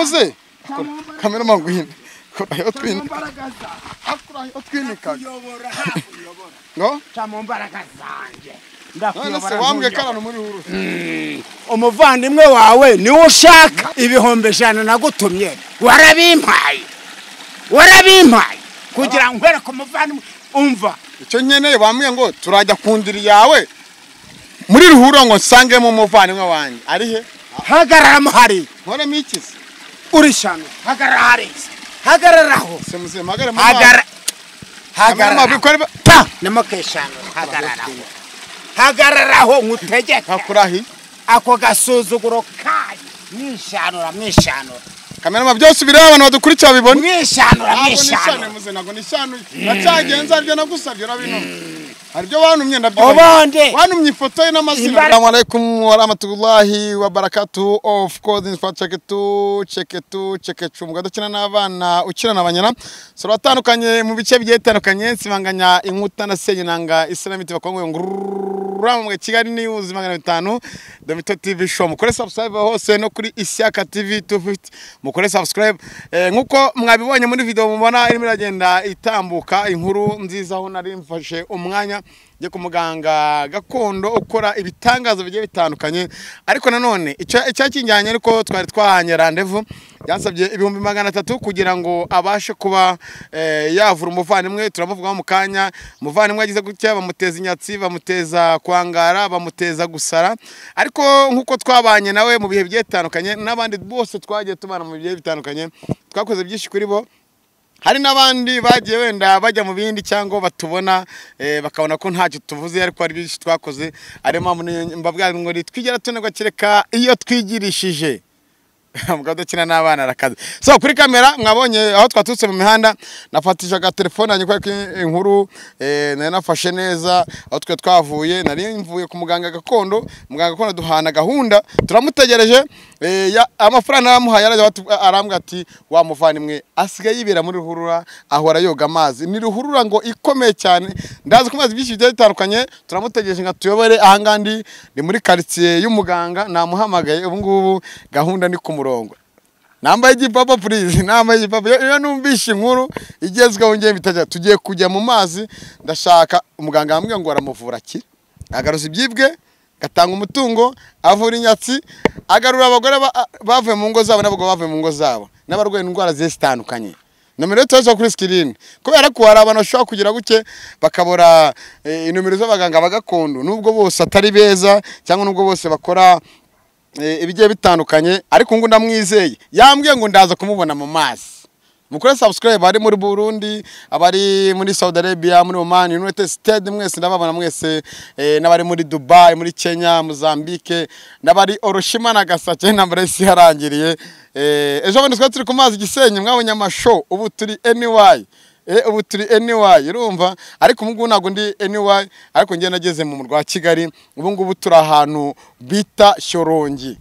yakoze kameraman ngwino kurahi utwinika cyamumbaragaza akurahi utwinikaga kuyobora hakuyobora no cyamumbaraka zanjye none se ndakuyobora wambwe ntujya. karano muri huruse umuvandimwe wawe niwe ushaka ibihumbi ijana nagutumye warabimpaye warabimpaye kugira ngo nkwereke umuvandimwe umva icyo nkeneye bambwiye ngo turajya ku ndiri yawe muri ruhurura ngo nsangemo umuvandimwe wanjye ari he hagarara muhari nkoremo iki se urishano hagarara hariya hagararaho se muze mpagare mu mazi hagara hagarara hagarara ta nemo keshano hagararaho hagararaho nkutegeka hakurahi ako gasuzuguro kayo mwishanura mwishanura kamerama byose bireba abantu badukurikira babibona mwishanura ntabwo nishane mwishanura muze ntabwo nishanuye ndacyagenza aribyo nagusabye urabinona haribyo wantumye ndabyubahiriza ubundi wantumye ifoto ye n'amazina Imbaraga- assalamu alaikum wa rahmatullahi wa barakatuh of course in fact check to check to check to mugado kina n'abana ukina n'abanyana so batandukanye mu bice bigiye bitandukanye nsibanganya inkuta na senyenanga islamite bakongwe ngurura mu Kigali news magana bitanu domito tv show mukore subscribe hose no kuri isyaka tv 250 mukore subscribe eh, nkuko mwabibonye muri video mubona irimo iragenda itambuka inkuru nziza aho nari mfashe umwanya njye ku muganga gakondo ukora ibitangazo bigiye bitandukanye ariko nanone icya- icyakijyanye ariko twari twahanye randevu yansabye ibihumbi magana atatu kugira ngo abashe kuba eh, yavura umuvandimwe turamuvugaho mu kanya umuvandimwe yagize gutya bamuteza inyatsi bamuteza kwangara bamuteza gusara ariko nk'uko twabanye nawe mu bihe bigiye bitandukanye n'abandi bose twagiye tubana mu bihe bitandukanye twakoze byinshi kuri bo hari n'abandi bagiye wenda bajya mu bindi cyangwa batubona eh, bakabona ko ntacyo tuvuze ariko hari byinshi twakoze ariyo mpamvu ni- mbabwira ngo twigera tunerwa kereka iyo twigirishije mugabo dukina n'abana arakaze so kuri kamera mwabonye aho twaturutse mu mihanda nafatishije agatelefone yanjye kubera ko inkuru eh, nari nafashe neza aho twe twavuye nari mvuye ku muganga gakondo muganga gakondo duhana gahunda turamutegereje eh, ya- amafaranga naramuhaye arajya batu- arambwira ati wa muvandimwe asigaye yibera muri ruhurura ahora yoga amazi ni ruhurura ngo ikomeye cyane ndazi ko amazi byinshi bigiye bitandukanye turamutegereje ngo atuyobore ahangaha ndi ni muri karitsiye y'umuganga namuhamagaye ubu ngubu gahunda ni ku murongo nambaye igipapa purize nambaye igipapa iyo iyo numvise inkuru igezweho ngiye bitajya tugiye kujya mu mazi ndashaka umuganga yambwiye ngo aramuvura akira agaruza ibyibwe agatanga umutungo avura inyatsi agarura abagore ba- bavuye mu ngo zabo n'abagabo bavuye mu ngo zabo n'abarwaye indwara zigiye zitandukanye nomero yo tubazo kuri sikirini kubera ko hari abantu bashobora kugira guke bakabura eh, inomero z'abaganga ba gakondo nubwo bose atari beza cyangwa nubwo bose bakora eh, ibigiye bitandukanye ariko ngo ndamwizeye yambwiye ngo ndaza kumubona mu mazi mukore subscribe abari muri Burundi abari muri Saudi Arabia muri Oman United States mwese ndababona mwese eh, n'abari muri Dubai muri Kenya Mozambique n'abari Oroshima na Gasake intambara y'isi yarangiriye eh, ejo bundi twari turi ku mazi Gisenyi mwabonye amashow ubu turi NY Eh, ubu turi NY urumva ariko ubu ngubu ntabwo ndi NY ariko njye nageze mu murwa wa Kigali ubu ngubu turi ahantu bita Shyorongi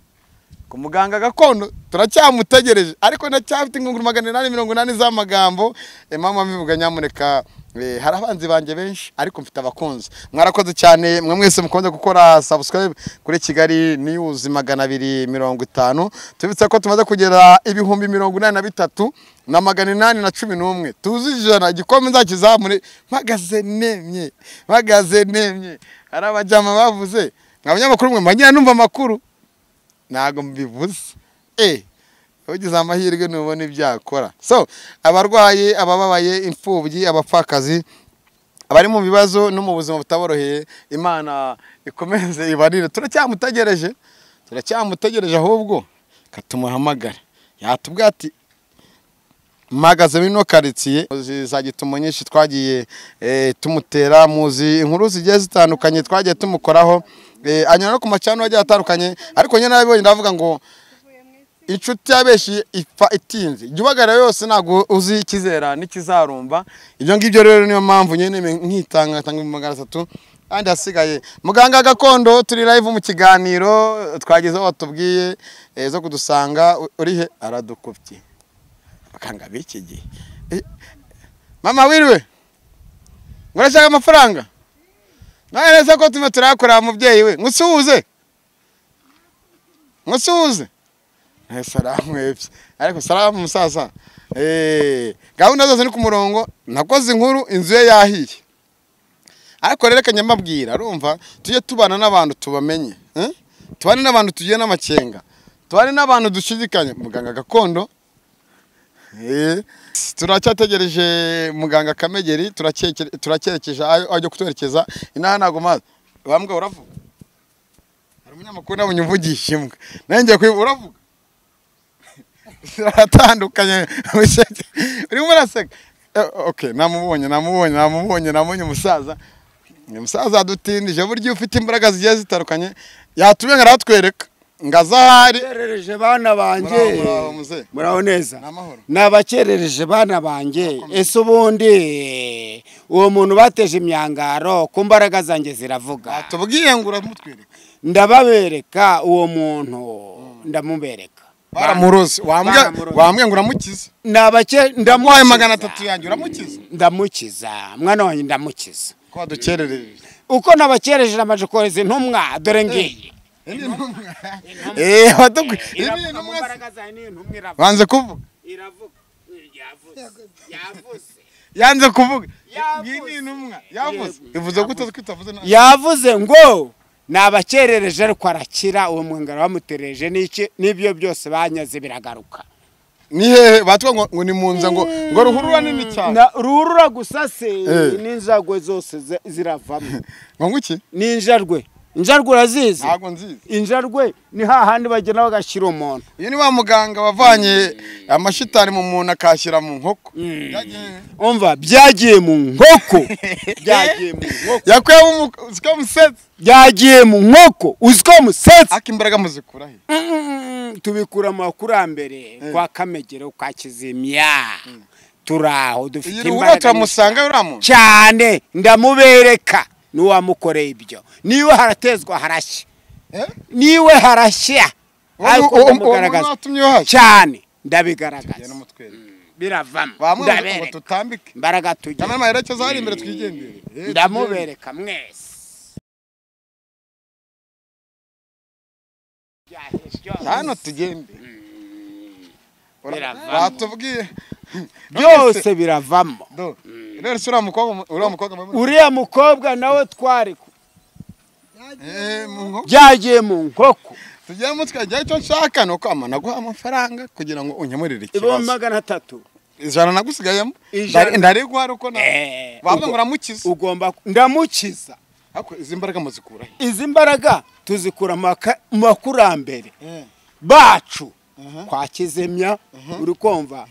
ku muganga gakondo turacyamutegereje ariko ndacyafite ingunguru magana inani mirongo inani z'amagambo Eh, mama mbivuga nyamuneka eh, hari abanzi banjye benshi ariko mfite abakunzi mwarakoze cyane mwe mwese mukunze gukora subscribe kuri kigali news magana abiri mirongo itanu tubibutsa ko tumaze kugera ibihumbi mirongo inani na bitatu na magana inani na cumi n'umwe tuzi ijana igikombe nzakizamure mpagaze nemye mpagaze nemye hari abajyama bavuze mwa banyamakuru mwe mwagira numva amakuru ntabwo mbivuze eh ugize amahirwe nubona ibyo yakora so abarwayi abababaye imfubyi abapfakazi abari mu bibazo no mu buzima butaboroheye imana ikomeze ibarire turacyamutegereje turacyamutegereje ahubwo katumuhamagara yatubwira ati mpagaze muri ino karitsiye zizagituma nyinshi twagiye eh, tumutera muzi inkuru zigiye zitandukanye twagiye tumukoraho eh, anyura no ku macano agiye atandukanye ariko nyine nabibonye ndavuga ngo inshuti yabeshi ipfa itinze jya ubagarira yose ntabwo uzi ikizera n'ikizarumba ibyo ngibyo rero niyo mpamvu nyine nkitanga nkatanga ibihumbi magana atatu kandi hasigaye muganga gakondo turi live mu kiganiro twageze aho watubwiye eh, zo kudusanga u- uri he aradukubye bakanga b'iki gihe Eh, mama wiriwe ngo urashaka amafaranga nawe neza ko turimo turayakorera mubyeyi we ngo usuhuze ngo usuhuze Eh, salamu ebye ariko salamu musaza Eh, gahunda zose ni ku murongo nakoze inkuru inzu ye yahiye ariko rero reka nyamabwira urumva tujye tubana n'abantu tubamenye eh? tubane n'abantu tugiye n'amakenga tubane n'abantu dushidikanya muganga gakondo Eh, turacyategereje muganga kamegeri turacyerekeza turacyerekeje aho ajya kutwerekeza inaha ntago mazi bambwa uravuga hari umunyamakuru nabonye uvugisha imbwa nanjye ngiye kuyivuga uravuga ziratandukanye urimo uraseka Eh, okay namubonye namubonye namubonye namubonye umusaza ni umusaza adutindije burya iyo ufite imbaraga zigiye zitandukanye yatumye aratwereka ngo aze ahari Bakerereje bana banjye Muraho, muraho, muzee. muraho neza Ni amahoro. nabakerereje bana banjye ese ubundi uwo muntu bateje imyangaro ku mbaraga zanjye ziravuga tubwiye ngo uramutwereka ndababereka uwo muntu ndamubereka baramuroze wambwiye Baramuroze. wambwiye ngo uramukize Nabake- wayo ndamukiza. magana atatu yanjye uramukize ndamukiza mwana wanjye ndamukiza ko wadukerereje uko nabakereje namaje kohereza intumwa dore ngiyi Eh, waduku- Iravuga Ibi mu ntumwa se- mbaraga zanjye, ni intumwa iravuga. banze kuvuga Iravuga. Yavuze. Yavuze. yanze kuvuga Yavuze. ngiyi ni intumwa yavuze ivuze gute twitavuze nabi yavuze ngo nabakerereje ariko arakira uwo mwangara bamutereje n'iki n'ibyo byose banyaze biragaruka ni hehe batwa ngo ngo ni mu nza ngo ngo ruhurura nini cyane Na- ruhurura gusa se Eh. n'injagwe zose zi- ziravamo ngo nguki n'injarwe injarwe urazizi ntabwo nzizi injarwe ni hahandi bagenda bagashyira umuntu uyu ni wa muganga wavanye amashitani mu muntu akashyira mu nkoko Yagiye- umva byagiye mu nkoko byagiye mu nkoko yakuyemo umu- uzi ko musetse byagiye mu nkoko uzi ko musetsa ariko imbaraga muzikura he Mm, tubikura mu bakurambere kwa kamegero kwa kizimya turaho iyi dufite ruhurura imbaraga turamusanga uriya muntu cyane ndamubereka n'uwamukoreye ibyo niwe haratezwa harashya Eh? niwe harashya Uwo- ariko uwo- uwo muntu ndamugaragaza watumye uhashya cyane Genda ndabigaragaza umutwereke. biravamo bamwe bavuga ngo ndabereka tutambike imbaraga tugira cyane amaherekezo hari imbere twigendere Eh, ndamubereka mwese hano tugende biravamo. batubwiye byose biravamo do rero si uriya mukobwa uriya mukobwa mubona? uriya mukobwa nawe twari ku- Eh, mu nkoko byagiye mu nkoko tugiramo tukagira icyo nshaka ni uko ama naguha amafaranga kugira ngo unkemurire ibihumbi ikibazo magana atatu ijana nagusigayemo Ijana. Ndari- ndari guhara uko na Eh, waba ngo ubwo- uramukize ugomba ku- ndamukiza ariko izi mbaraga muzikura he izi mbaraga tuzikura mu baka- mu bakurambere bacu kwa kizimya uri kumva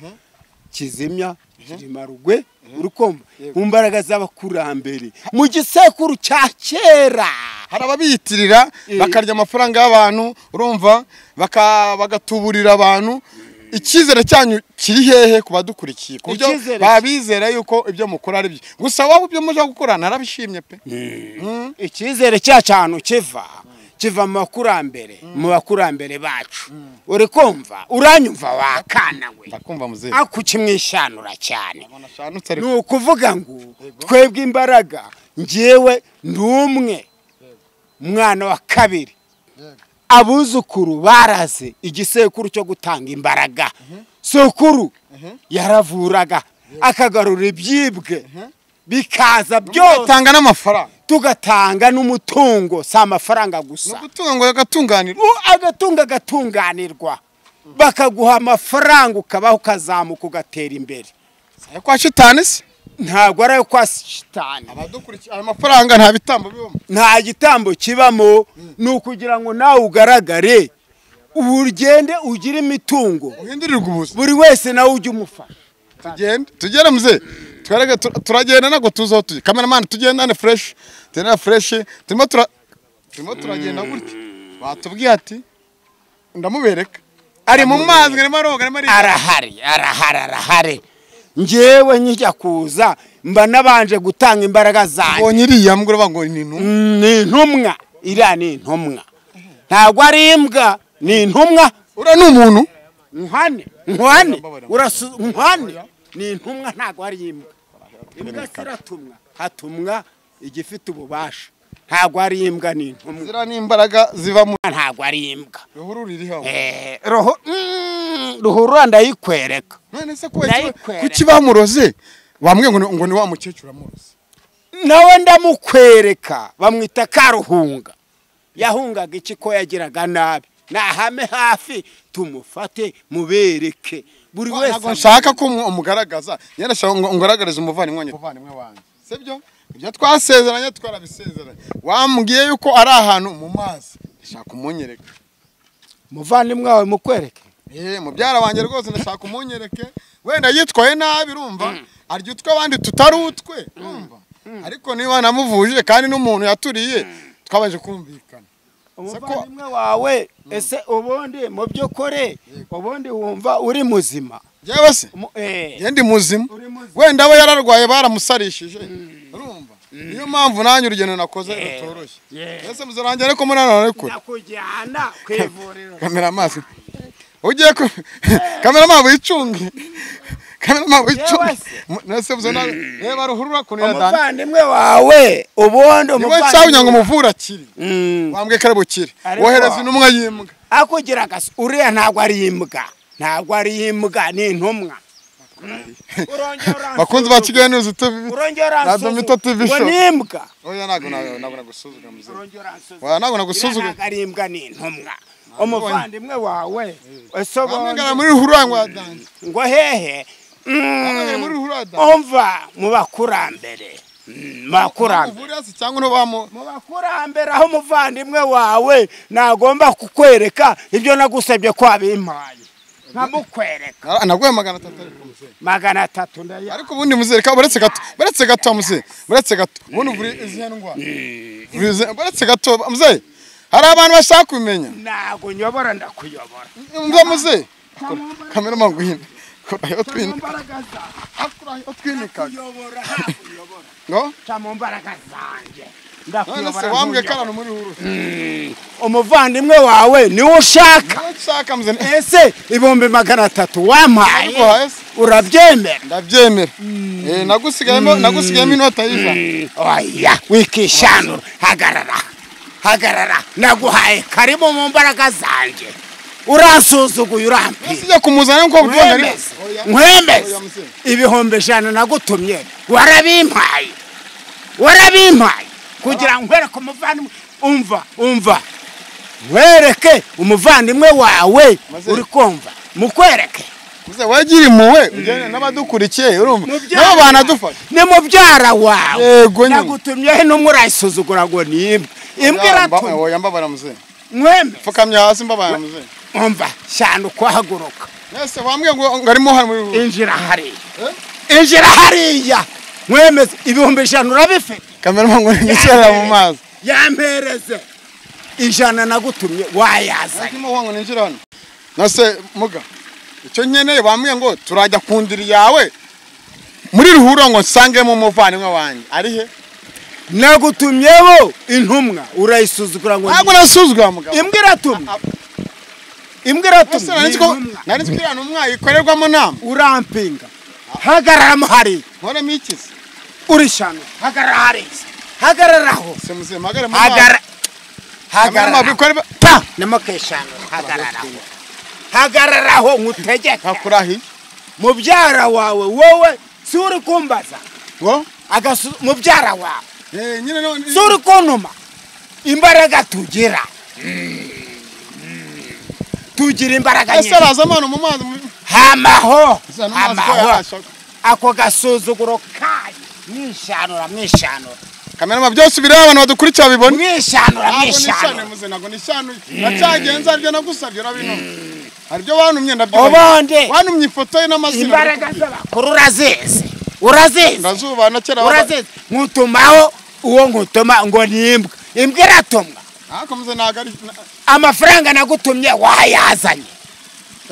kizimya kirimarugwe uri kumva mu mbaraga z'abakurambere mu gisekuru cya kera hari ababiyitirira Eh. bakarya amafaranga y'abantu urumva baka- bagatuburira abantu icyizere cyanyu kiri hehe ku badukurikiye ku buryo Icyizere- babizera yuko ibyo mukora ari byo gusa wowe ibyo mujya gukora narabishimye pe icyizere cyacu ahantu kiva kiva mu bakurambere mu bakurambere bacu uri kumva uranyumva wakana we ndakumva muzehe ako kimwishanura cyane Mbona ashanutse ni ariko ukuvuga ngo twebwe imbaraga njyewe ndi umwe umwana wa kabiri abuzukuru baraze igisekuru cyo gutanga imbaraga sukuru yaravuraga akagarura ibyibwe bikaza byose utanga n'amafaranga tugatanga n'umutungo si amafaranga ni gusa ugutunga ngo agatunganirwa U- agatunga agatunganirwa bakaguha amafaranga ukabaho ukazamuka ugatera imbere ariko washitani se ntabwo ari ayo kwa shitani abadukurikiye ayo mafaranga nta bitambo bibamo nta gitambo kibamo ni ukugira ngo nawe ugaragare ugende ugire imitungo uhindurirwa ubuzima buri wese nawe ujye umufasha tugende tugere muze twereke tu- turagenda ntabwo tuzi aho tujya kameramani tugendane fureshi tugendane fureshi turimo tura turimo turagenda gutya batubwiye ati ndamubereka ari mu mazi arimo aroga arimo ariga arahari arahari arahari njyewe nkijya kuza mba nabanje gutanga imbaraga zanjye abonye iriya mbwa uravuga ngo ni intumwa Mm, ni intumwa iriya ni intumwa ntabwo ari imbwa ni intumwa uriya ni umuntu nkwani nkwani urasu nkwani ni intumwa ntabwo ari imbwa imbwa ziratumwa hatumwa igifite ububasha ntabwo ari imbwa ni intumwa ziriya ni imbaraga ziva mu ntabwo ari imbwa ruhurura iriho Eh, roho mm, ruhurura ndayikwereka none se kuba Ndayikwereka. kuki bamuroze bamwe ngo ni- ngo ni wa mukecuru amuroze nawe ndamukwereka bamwita karuhunga yahungaga iki ko yagiraga nabi nahame hafi tumufate mubereke buri ntabwo wese nshaka ko umu- umugaragaza nyine nshaka ngo ngaragarize umuvandimwe wanjye umuvandimwe wanjye sibyo ibyo twasezeranye twarabisezeranye wambwiye yuko ari ahantu mu mazi ndashaka umunyereka umuvandimwe wawe mukwereke Eh, mubyara wanjye rwose ndashaka umunyereke wenda yitwaye nabi urumva arya utwe abandi tutari utwe urumva ariko niba namuvuje kandi n'umuntu yaturiye twabanje kumvikana umuvandimwe wawe ese ubundi mu by'ukuri ubundi wumva uri muzima yewe se Mu- eh, yewe ndi muzima Uri muzima. wenda aba yararwaye baramusarishije urumva niyo mpamvu nanjye urugendo nakoze rutoroshye ese muzarangira ariko muri hano hari kure nakujyana ku ivuriro kamera amazi ugiye ku kamera amazi wicunge kamera amazi wicunge Yewe se. nese muzana reba ruhurura kuntu yadana umuvandimwe wawe ubundi niwe cyawunya ngo umuvandimwe umuvure akiri Mm. wambwe kare bukire Ariko- wohereza intumwa y'imbwa akugira gasi uriya ntabwo ari imbwa ntabwo ari imbwa ni intumwa bakunzi ba kigali nizi tubi urongera Na Domito TV ngo Show. ni imbwa oya ntabwo ntabwo ntabwo nagusuzugura muzima urongera nsuzu Oya, ntabwo uriya nagusuzugura ntabwo ari imbwa ni intumwa umuvandimwe wawe ese bamwe ngara ubundi muri ruhurangwa yadanze ngo hehe bamwe ngara Mm, muri ruhurangwa umva mu bakurambere Mm, mu bakurambere uvure hasi cyangwa ntubamu mu bakurambere aho umuvandimwe wawe nagomba kukwereka ibyo nagusabye ko wabimpaye nkamukwereka naguhe magana atatu ariko muzehe magana atatu ndaya ariko ubundi muzehe ka baretse gato baretse gato muzehe baretse gato ubundi uvure izihe ndwara Uvure izihe- baretse gato muzehe hari abantu bashaka kumenya ntabwo nyobora ndakuyobora umva muzehe kamera maguhina kora ayo Ca mu twinika mbaraga zawe akora ayo twinikaga kuyobora ntakuyobora ngo ca mu mbaraga zanjye none se ndakuyobora wambwe ntuyobora. karano muri hurura umuvandimwe wawe niwe ushaka niwe nshaka muzehe ese ibihumbi magana atatu wampaye Nabiguhaye se. urabyemera ndabyemera Eh, nagusigayemo nagusigayemo inota y'ijana oya wikishanura hagarara hagarara naguhaye karibu mu mbaraga zanjye uransuzuguye urampira usijya kumuzana nk'uko byongera nkwemeze nkwemeze ibihumbi ijana nagutumye warabimpaye warabimpaye kugira ngo nkwereke umuvandimwe umva umva nkwereke umuvandimwe wawe Maze- uri kumva mukwereke wagira impuhwe ujyana n'abadukurikiye urumva nabo banadufasha ni mubyara wawe Yego nyine. nagutumyeho intumwa urayisuzugura ngo ni imbwa imbwa iratumye oya mbabara muzehe mwembe mfukamye hasi mbabara muzehe umva cyane ukuhaguruka mwese wambwiye ngo ngo arimo hano muri hurura injira hariya injira hariya mwemeze ibihumbi ijana urabifite kamera ngo nicara mu mazi yampereze ijana nagutumye wayazanye ndimo ngo ninjira hano nase muga icyo nkeneye bambwiye ngo turajya ku ndiri yawe muri ruhurura ngo nsangemo umuvandimwe wanjye ari he nagutumyeho intumwa urayisuzugura ngo ntabwo nasuzugura mugabo ni- imbwa iratumye Ah, imbwa Ese iratumye nari ni nzi ko intumwa. nari nzi ko iriya ntumwa ikorerwamo nama urampinga hagararamo hariya nkoremo iki se urishano hagarara hariya hagararaho se muzima hagare mu mazi hagarara hagara hagarara bikorwa pa namakeshano hagararaho hagararaho nkutegeka hakurahi mubyara wawe wowe si uri kumbaza ngo agasu mubyara wawe eh nyine no si uri kuntuma imbaraga tugira tugira imbaraga ese nyinshi araza amano mu mazi mu- hamaho Ese no mazi ko hamaho yarashaka ako gasuzuguro kayo mwishanura mwishanura kamera ma byose bireba abantu badukurikira babibona mwishanura ntabwo nishane mwishanura muze ntabwo nishane nacyagenza aribyo nagusabye urabinuma hari ibyo wantumye ndabyibonye ubundi wantumye ifoto ye n'amazina imbaraga z'abakuru urazizi urazizi ndazuba na kera waba- urazizi nkutumaho uwo nkutuma ngo ni imbwa imbwa iratumwa ariko muze ntabwo ari na- amafaranga nagutumye wayazanye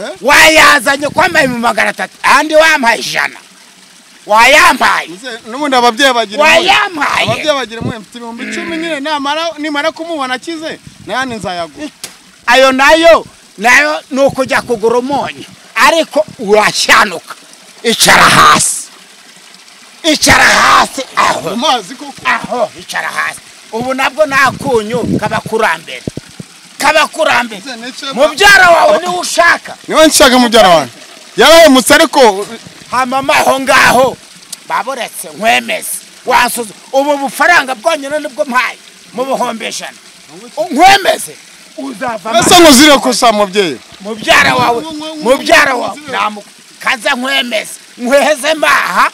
Eh? wayazanye kwambaye mu magana atatu andi wampaye ijana wayampaye muze n'ubundi ababyeyi bagira impuhwe. ababyeyi wayampaye bagira impuhwe mfite ibihumbi icumi nyine namara nimara kumubona akize nayandi nzayagura ayo nayo nayo ni ukujya kugura umunyu ariko urashyanuka icara hasi icara hasi aho amazi koko aho icara hasi ubu nabwo ni akunyu k'abakurambere k'abakurambere Ese n'icyo ba- mubyara wawe niwe ushaka niba nshaka mubyara wanjye yarahemutse ariko hamama aho ngaho baburetse nkwemeze wasuze ubu bufaranga bwonyine nibwo mpaye mu bihumbi ijana nkwemeze uzavamo ese nkuzire gusa mubyeyi mubyara wawe mubyara wawe namu kaza nkwemeze nkweheze maha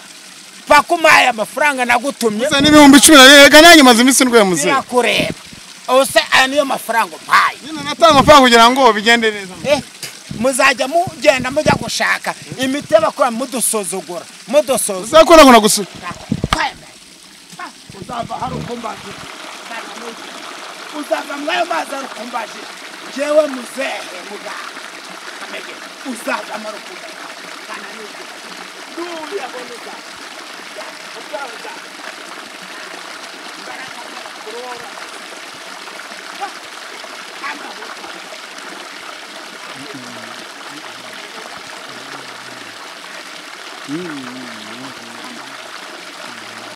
paka umpaye amafaranga nagutumye ese n'ibihumbi cumi na bibiri reka nanjye maze iminsi ndwemutse birakureba ubuse aya niyo mafaranga umpaye nyine natanga amafaranga kugira ngo bigende neza Eh, muzajya mugenda mujya gushaka imiti bakora mudusuzugura mudusuzugura ese ko nakunda gusura uzava hari ukumbaje uzava mwayo mazi ari ukumbaje jewe muzehe muganga kamege uzava muri ukumbaje kana n'ibyo duya bone uzava uzava uzava imbaraga z'abakorora amahuta